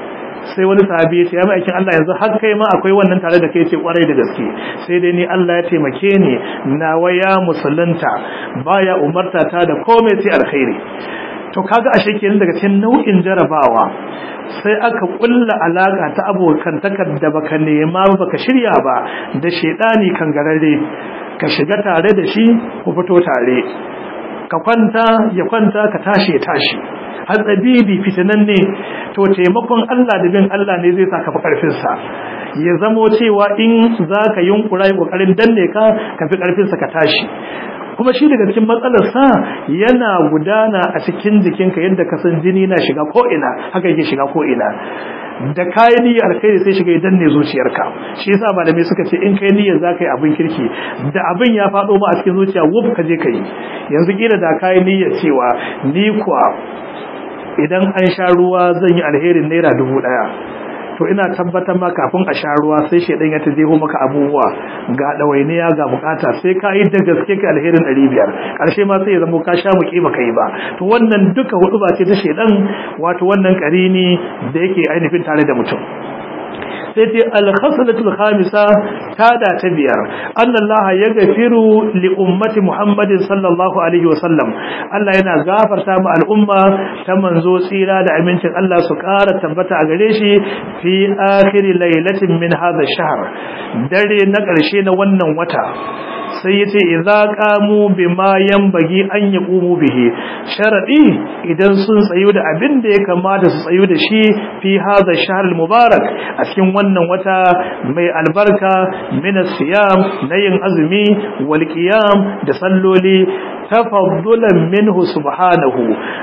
sai wani sahabi ya ce ya ma'aikin Allah yanzu har kai ma akwai wannan tare da kai ce kwarai da gaske sai dai ni Allah ya taimake ni na waya musulunta baya umarta ta da komai sai alkhairi to kaga ashe kenan daga cikin nau'in jarabawa sai aka kulla alaka ta abokan takar da baka nema baka shirya ba da shedani kangararre ka shiga tare da shi ku fito tare ka kwanta ya kwanta ka tashi ya tashi hatsabibi fitinan ne to taimakon Allah da bin Allah ne zai saka karfin sa ya zamo cewa in zaka yunkura yi kokarin danne ka ka fi karfin sa ka tashi kuma shi daga cikin matsalar sa yana gudana a cikin jikinka yadda ka san jini na shiga ko ina haka yake shiga ko ina da kayan niyyar alkhairi sai shiga idan ne zuciyarka shi yasa malamai suka ce in kai niyyar za ka yi abin kirki da abin ya faɗo ma a cikin zuciya wuf ka je ka yi yanzu kila da kayan niyyar cewa ni kuwa idan an sha ruwa zan yi alherin naira dubu ɗaya to ina tabbatar ma kafin a sha ruwa sai shedan ya tajeho maka abubuwa ga dawainiya ga bukata sai ka yi da gaske ka alherin 500 karshe ma sai ya zama ka sha muke baka yi ba to wannan duka hudu ba ce ta shedan wato wannan karini da yake ainihin tare da mutum sai ce alkhaslatul khamisa tada ta biyar annallaha yaghfiru li ummati muhammadin sallallahu alaihi wa sallam Allah yana gafarta mu al'umma ta manzo tsira da amincin Allah su ƙara tabbata a gare shi fi akhir lailatin min hadha shahr dare na ƙarshe na wannan wata sai yace idza qamu bima yanbaghi an yaqumu bihi sharadi idan sun tsayu da abin da ya kamata su tsayu da shi fi hadha shahr mubarak a cikin wannan wata mai albarka min siyam na yin azumi wal qiyam da salloli tafaddulan minhu subhanahu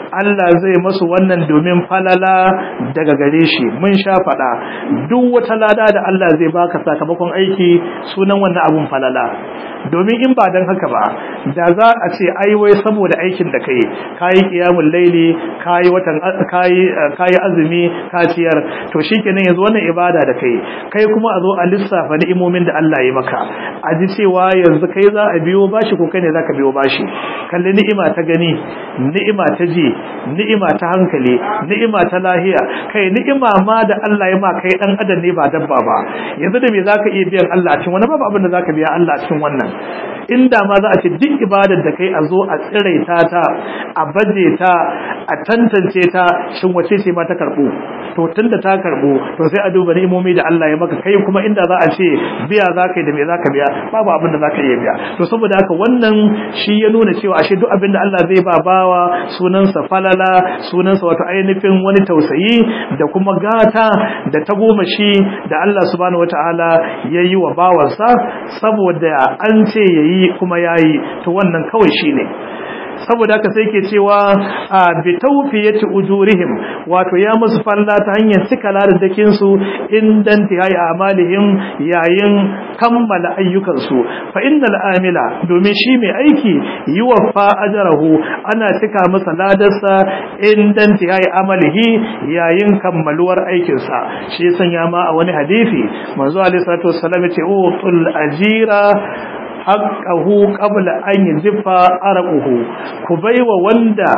Allah zai masu wannan domin falala daga gare shi mun sha faɗa duk wata lada da Allah zai baka sakamakon aiki sunan wannan abun falala domin in ba dan haka ba da za a ce ai wai saboda aikin da kai kayi qiyamul laili kayi watan kayi kayi azumi ka ciyar to shikenan yanzu wannan ibada da kai kai kuma a zo a lissafa ni'imomin da Allah ya maka a ji cewa yanzu kai za a biyo bashi ko kai ne zaka biyo bashi kalli ni'ima ta gani ni'ima ta ji ni'ima ta hankali ni'ima ta lahiya kai ni'ima ma da Allah ya ma kai dan adam ne ba dabba ba yanzu da me zaka iya biyan Allah cikin wani babu abin da zaka biya Allah cikin wannan inda ma za a ce duk ibadar da kai a zo a tsiraita ta a baje ta a tantance ta shin wace ce ma ta karbu to tunda ta karbu to sai a duba ni'imomi da Allah ya maka kai kuma inda za a ce biya za ka yi da me za ka biya babu abin da za ka iya biya to saboda haka wannan shi ya nuna cewa ashe duk abin da Allah zai ba bawa sunansa falala sunansa wato ainihin wani tausayi da kuma gata da tagomashi da Allah subhanahu wataala ya yi wa bawansa saboda an ce yayi kuma yayi to wannan kawai shine saboda haka sai ke cewa a bi tawfiyati ujurihim wato ya musu falla ta hanyar cika ladadakin su indan tihai amalihim yayin kammala ayyukan su fa innal amila domin shi mai aiki yuwaffa ajrahu ana cika masa ladarsa indan tihai amalihi yayin kammaluwar aikin sa shi sanya ma a wani hadisi manzo alaihi salatu wassalam ya ce utul ajira haqqahu qabla an yajfa araquhu ku baiwa wanda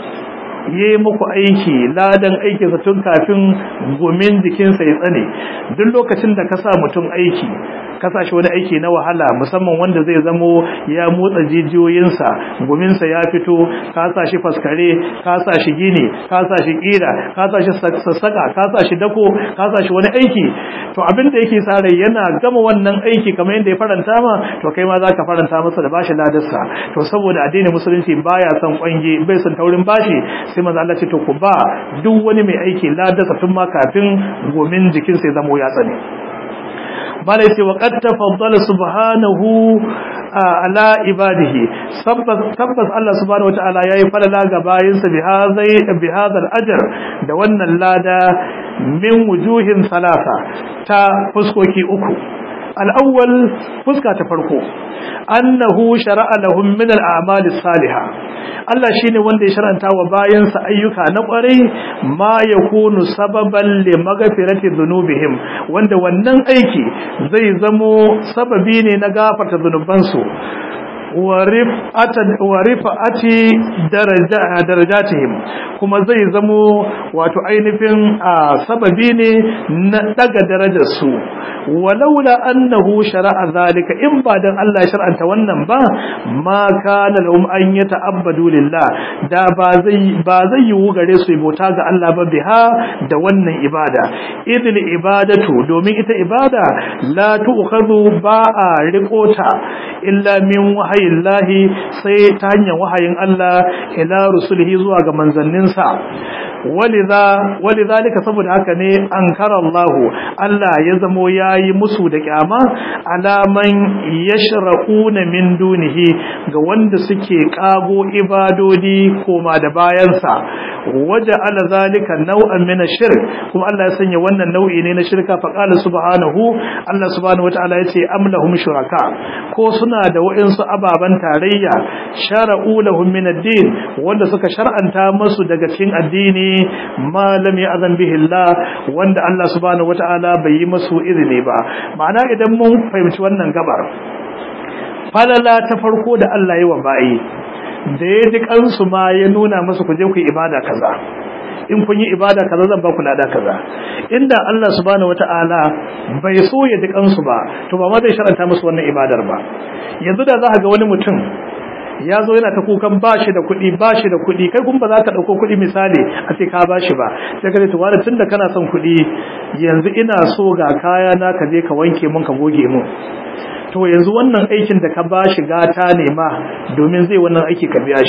yi muku aiki ladan aikinsa tun kafin gumin jikinsa ya tsane duk lokacin da ka sa mutum aiki ka sa shi wani aiki na wahala musamman wanda zai zamo ya motsa jijiyoyinsa guminsa ya fito ka sa shi faskare ka sa shi gini ka sa shi kira ka sa shi sassaka ka sa shi dako ka sa shi wani aiki to abin da yake sa rai yana gama wannan aiki kamar yadda ya faranta ma to kai ma za ka faranta masa da bashi ladarsa to saboda addinin musulunci baya son kwange bai son taurin bashi sai manzo Allah ce to ku ba duk wani mai aiki ladarsa tun ma kafin gomin jikinsa ya zamo ya tsane bala yace wa qad tafaddala subhanahu ala ibadihi tabbas Allah subhanahu wataala yayi falala ga bayinsa bi hadai bi hadal ajr da wannan lada min wujuhin salasa ta fuskoki uku al-awwal fuska ta farko annahu shar'a lahum min al-a'mal as-salihah Allah shine wanda ya sharanta wa bayansa ayyuka na kwarai ma yakunu sababan li maghfirati dhunubihim wanda wannan aiki zai zamo sababi ne na gafarta dhunubansu warifa'ati darajatihim kuma zai zamo wato ainihin sababi ne na daga darajarsu walaula annahu shara'a zalika in ba dan Allah ya shar'anta wannan ba ma kana lahum an yata'abbadu lillah da ba zai ba zai yiwu gare su bauta ga Allah ba biha da wannan ibada idil ibadatu domin ita ibada la tu'khadhu ba a riqota illa min wahayin lahi sai ta hanyar wahayin Allah ila rusulihi zuwa ga manzanninsa walidhalika saboda haka ne ankara Allah Allah ya zamo yayi musu da kyama alaman yashra'una min dunihi ga wanda suke kago ibadodi koma da bayansa waje ala zalika nau'an min shirk kuma Allah ya sanya wannan nau'i ne na shirka fa qala subhanahu Allah subhanahu wataala yace am lahum shuraka ko suna da wa'insu ababan tarayya shara'u lahum min ad-din wanda suka shar'anta musu daga cikin addini ma lam ya'zan bihi Allah wanda Allah subhanahu wataala bai yi musu izini ba ma'ana idan mun fahimci wannan gabar falala ta farko da Allah ya wa bayi da ya ji kansu ma ya nuna musu ku je ku ibada kaza in kun yi ibada kaza zan ba ku lada kaza inda Allah subhanahu wataala bai so ya ji kansu ba to ba ma zai sharanta musu wannan ibadar ba yanzu da za ka ga wani mutum ya zo yana ta kukan bashi da kuɗi bashi da kuɗi kai kuma ba za ka ɗauko kuɗi misali a ce ka bashi ba sai ka ce tuwara tun da kana son kuɗi yanzu ina so ga kaya na ka je ka wanke mun ka goge mun to yanzu wannan aikin da ka bashi gata ne ma domin zai wannan aiki ka biya shi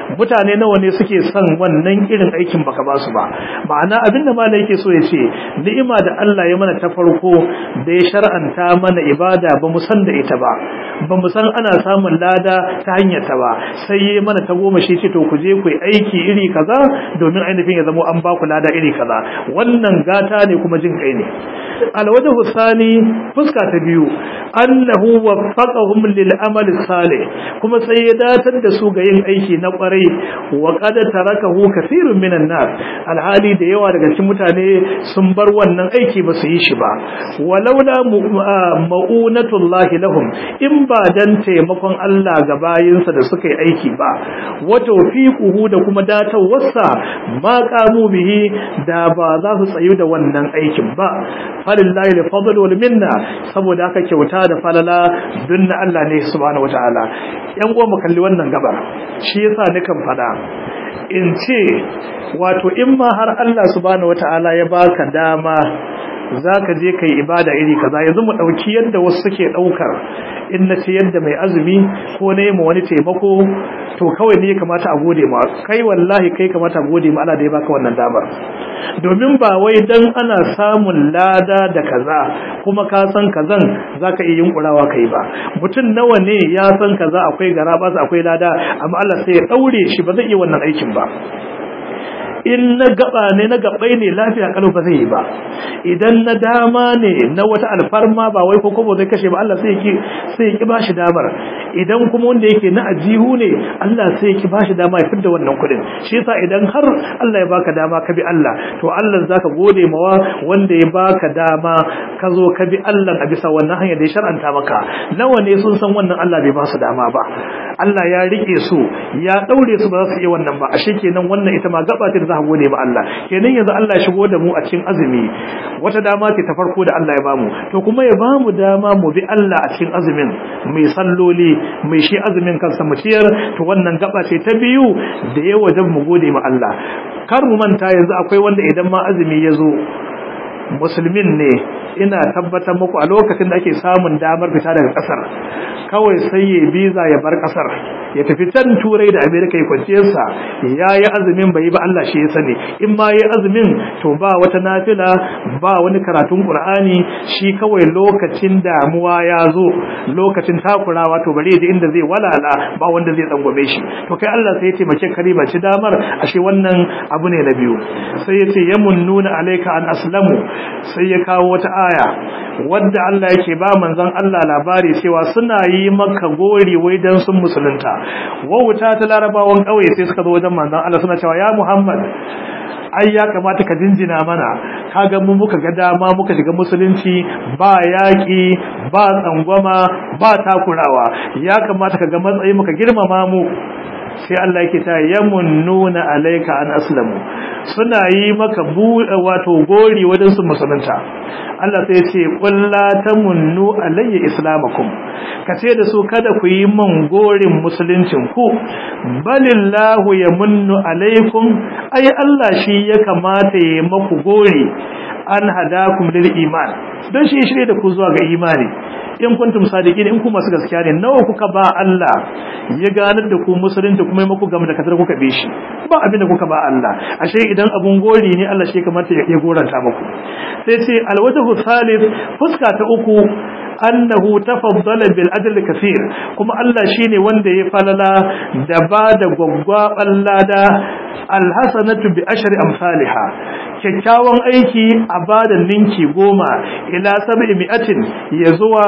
mutane nawa ne suke son wannan irin aikin baka ba su ba ma'ana abinda malai yake so ya ce ni'ima da Allah ya mana ta farko da ya shar'anta mana ibada ba mu san da ita ba ba mu san ana samun lada ta hanyar ta ba sai yi mana ta goma shi ce to ku je ku yi aiki iri kaza domin ainihin ya zamo an ba ku lada iri kaza wannan gata ne kuma jin kai ne alwajhu sani fuska ta biyu annahu waffaqahum lil amali salih kuma sai ya datar da su ga yin aiki na kwarai wa qad tarakahu kathirun minan nas alhali da yawa daga cikin mutane sun bar wannan aiki ba su yi shi ba walaula ma'unatullahi lahum in ba dan taimakon Allah ga bayinsa da suka yi aiki ba wa tawfiquhu da kuma datawarsa ma qamu bihi da ba za su tsayu da wannan aikin ba falillahi alfadl wal minna saboda haka kyauta da falala dunna Allah ne subhanahu wataala yan uwa mu kalli wannan gabar shi yasa nikan fada in ce wato in ma har Allah subhanahu wataala ya baka dama zaka je kai ibada iri kaza yanzu mu dauki yadda wasu suke daukar in na ce yadda mai azumi ko ne mu wani taimako to kawai ne ya kamata a gode ma kai wallahi kai kamata a gode ma Allah da ya baka wannan damar domin ba wai dan ana samun lada da kaza kuma ka san kazan zaka iya yunkurawa kai ba mutum nawa ne ya san kaza akwai gara ba akwai lada amma Allah sai ya daure shi ba zai iya wannan aikin ba in na gaba ne na gabai ne lafiya kalau ba zai yi ba idan na dama ne na wata alfarma ba wai kokobo zai kashe ba Allah sai ki sai ki bashi damar idan kuma wanda yake na ajihu ne Allah sai ki bashi dama ya fidda wannan kudin shi yasa idan har Allah ya baka dama ka bi Allah to Allah zaka gode mawa wanda ya baka dama ka zo ka bi Allah a bisa wannan hanya da ya shar'anta maka nawa ne sun san wannan Allah bai ba su dama ba Allah ya rike su ya daure su ba za su iya wannan ba ashe kenan wannan ita ma gaba ce da za ka gode ma Allah kenan yanzu Allah ya shigo da mu a cikin azumi wata dama ce ta farko da Allah ya bamu to kuma ya bamu dama mu bi Allah a cikin azumin mai salloli mai shi azumin kansa mu ciyar to wannan gaba ce ta biyu da ya wajen mu gode ma Allah kar mu manta yanzu akwai wanda idan ma azumi ya zo musulmin ne ina tabbatar muku a lokacin da ake samun damar fita daga kasar kawai sai ya biza ya bar kasar ya tafi can turai da amerika ya kwanciyarsa ya yi azumin bai ba Allah shi ya sani in ma yi azumin to ba wata nafila ba wani karatun qur'ani shi kawai lokacin damuwa ya zo lokacin takurawa to bare da inda zai walala ba wanda zai tsangwame shi to kai Allah sai ya taimake kare ba ci damar ashe wannan abu ne na biyu sai ya ce yamunnuna alayka an aslamu sai ya kawo wata aya wadda Allah yake ba manzon Allah labari cewa suna yi maka gori wai dan sun musulunta wauta ta larabawan kauye sai suka zo wajen manzon Allah suna cewa ya Muhammad ai ya kamata ka jinjina mana kaga mu muka ga dama muka shiga musulunci ba yaki ba tsangwama ba takurawa ya kamata ka ga matsayi muka girmama mu sai Allah yake ta yamunnuna alayka an aslamu suna yi maka wato gori wajen su musulunta Allah sai ce qul la tamunnu alayya islamakum kace da su kada ku yi man gorin musuluncin ku balillahu yamunnu alaykum ai Allah shi ya kamata ya maku gori an hadakum lil iman don shi shirye da ku zuwa ga imani in kuntum sadiqin in ku masu gaskiya ne nawa kuka ba Allah ya ganar da ku musulunci kuma maku gama da kasar kuka bi shi ba abin da kuka ba Allah ashe idan abun gori ne Allah shi kamata ya goranta muku sai ce alwajhu thalith fuska ta uku annahu tafaddala bil ajli kaseer kuma Allah shine wanda ya falala da ba da gwaggwaban lada alhasanatu bi ashri amsalha kyakkyawan aiki a bada ninki goma ila sab'i mi'atin ya zuwa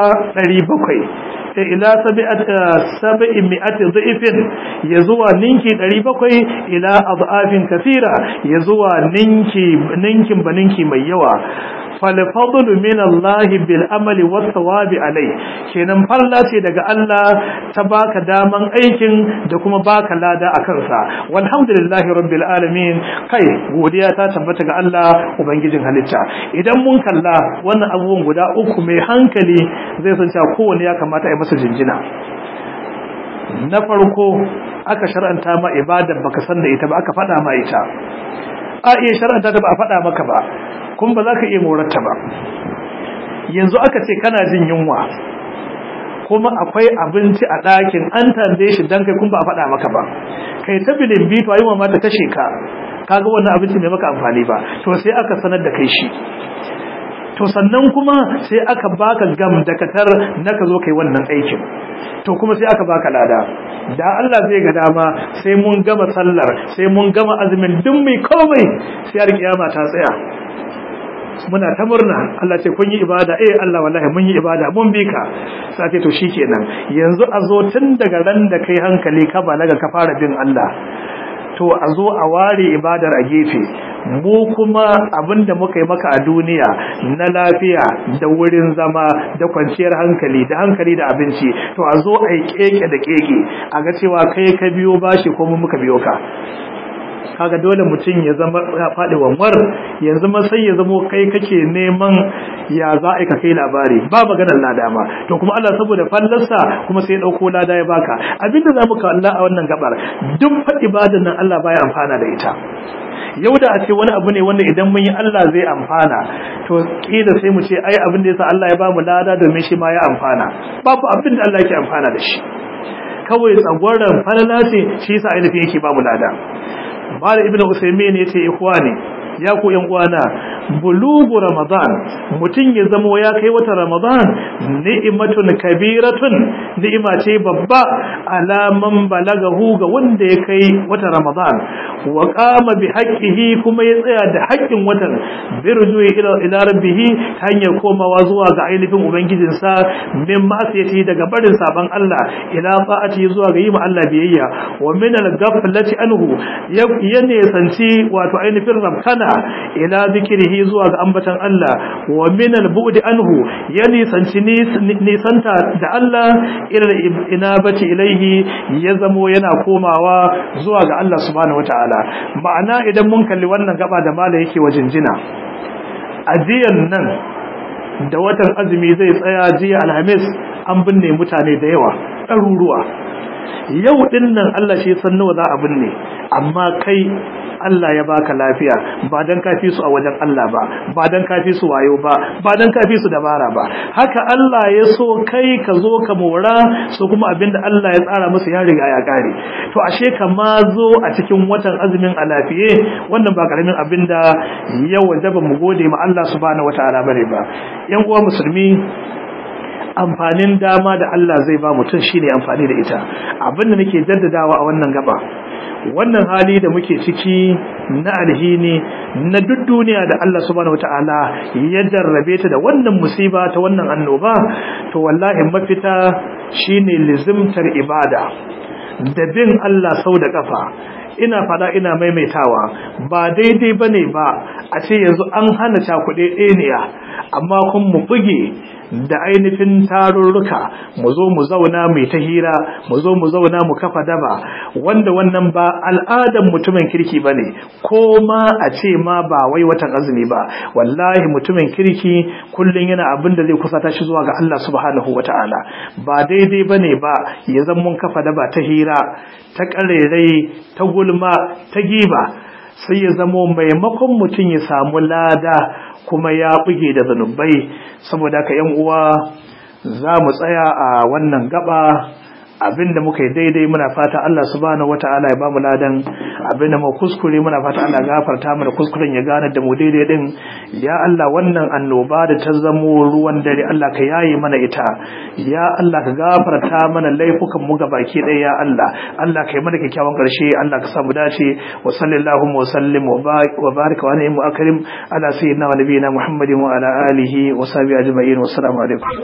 700 ila sab'i mi'ati dhifin ya zuwa ninki 700 ila adhafin kaseera ya zuwa ninki ninkin baninki mai yawa falfadlu min Allah bil amali wat thawabi alai kenan falla ce daga Allah ta baka daman aikin da kuma baka lada akan sa walhamdulillahi rabbil alamin kai godiya ta tabbata ga Allah ubangijin halitta idan mun kalla wannan abubuwan guda uku mai hankali zai san cewa kowanne ya kamata a yi masa jinjina na farko aka shar'anta ma ibadar baka san da ita ba aka faɗa ma ita a iya shar'anta ta ba a faɗa maka ba kuma ba za ka iya morarta ba yanzu aka ce kana jin yunwa kuma akwai abinci a ɗakin an tambaye shi don kai kuma ba a faɗa maka ba kai ta bilin bitu ayi ma ta kashe ka kaga wannan abinci bai maka amfani ba to sai aka sanar da kai shi to sannan kuma sai aka baka gam da katar na ka zo kai wannan aikin to kuma sai aka baka lada da Allah zai ga dama sai mun gama sallar sai mun gama azumin duk mai komai sai har kiyama ta tsaya muna ta murna Allah ce kun yi ibada eh Allah wallahi mun yi ibada mun bi ka sai ce to shikenan yanzu a zo tun daga ran da kai hankali ka balaga ka fara bin Allah to a zo a ware ibadar a gefe mu kuma abinda muka yi maka a duniya na lafiya da wurin zama da kwanciyar hankali da hankali da abinci to a zo a yi keke da keke a ga cewa kai ka biyo bashi ko mu muka biyo ka kaga dole mutum ya zama ya faɗi wanwar yanzu ma sai ya zamo kai kake neman ya za a ka kai labari ba maganar lada ma to kuma Allah saboda fallarsa kuma sai ya ɗauko lada ya baka abinda za mu kalla a wannan gabar duk faɗi ibadan nan Allah baya amfana da ita yau da a ce wani abu ne wanda idan mun yi Allah zai amfana to kila sai mu ce ai abin da yasa Allah ya bamu lada domin shi ma ya amfana babu abin da Allah yake amfana da shi kawai tsagwaron falala ce shi yasa ainihin yake bamu lada Mala Ibn Usaimin yace ikhwani ya ku yan uwana bulugu ramadan mutun ya zamo ya kai wata ramadan ni'matun kabiratun ni'ima ce babba alaman balagahu ga wanda ya kai wata ramadan wa qama bi haqqihi kuma ya tsaya da haƙƙin watan birjuhi ila ila rabbih hanyar komawa zuwa ga ainihin ubangijinsa min ma'asiyati daga barin saban Allah ila ta'ati zuwa ga yi ma Allah biyayya wa min al-ghaflati anhu ya ne sanci wato ainihin rabkana ila zikrihi zuwa ga ambatan Allah wa min al-bu'd anhu ya nisanci nisanta da Allah ila inabati ilaihi ya zamo yana komawa zuwa ga Allah subhanahu wataala ma'ana idan mun kalli wannan gaba da mala yake wajen jina ajiyan nan da watan azumi zai tsaya jiya alhamis an binne mutane da yawa ɗaruruwa yau ɗin nan Allah shi san nawa za a binne amma kai Allah ya baka lafiya ba dan kafi su a wajen Allah ba ba dan kafi su wayo ba ba dan kafi su dabara ba haka Allah ya so kai ka zo ka mora so kuma abinda Allah ya tsara musu ya riga ya kare to ashe ka ma zo a cikin watan azumin a lafiye wannan ba karamin abinda ya wajaba mu gode ma Allah subhanahu wataala bane ba yan uwa musulmi amfanin dama da Allah zai ba mutum shine amfani da ita abinda nake jaddadawa a wannan gaba wannan hali da muke ciki na alhini na duk duniya da Allah subhanahu wataala ya jarrabe ta da wannan musiba ta wannan annoba to wallahi mafita shine lizimtar ibada da bin Allah sau da kafa ina fada ina maimaitawa ba daidai bane ba a ce yanzu an hana cakuɗe ɗeniya amma kun mu buge da ainihin tarurruka mu zo mu zauna mai ta hira mu zo mu zauna mu kafa daba wanda wannan ba al'adan mutumin kirki bane ko ma a ce ma ba wai watan azumi ba wallahi mutumin kirki kullun yana abin da zai kusata shi zuwa ga Allah subhanahu wataala ba daidai bane ba ya zan mun kafa daba ta hira ta karerai ta gulma ta giba sai ya zamo maimakon mutum ya samu lada kuma ya buge da zanubai saboda ka yan uwa za mu tsaya a wannan gaba abinda muka yi daidai muna fata Allah subhanahu wataala ya bamu ladan abinda mu kuskure muna fata Allah gafarta mana kuskuren ya gane da mu daidai din ya Allah wannan annoba da ta zamo ruwan dare Allah ka yaye mana ita ya Allah ka gafarta mana laifukan mu ga baki ɗaya ya Allah Allah ka yi mana kyakkyawan ƙarshe Allah ka samu dace wa sallallahu wa sallim wa baraka wa ni'mu akrim ala sayyidina wa nabiyina Muhammadin wa ala alihi wa sahbihi ajma'in wa assalamu alaikum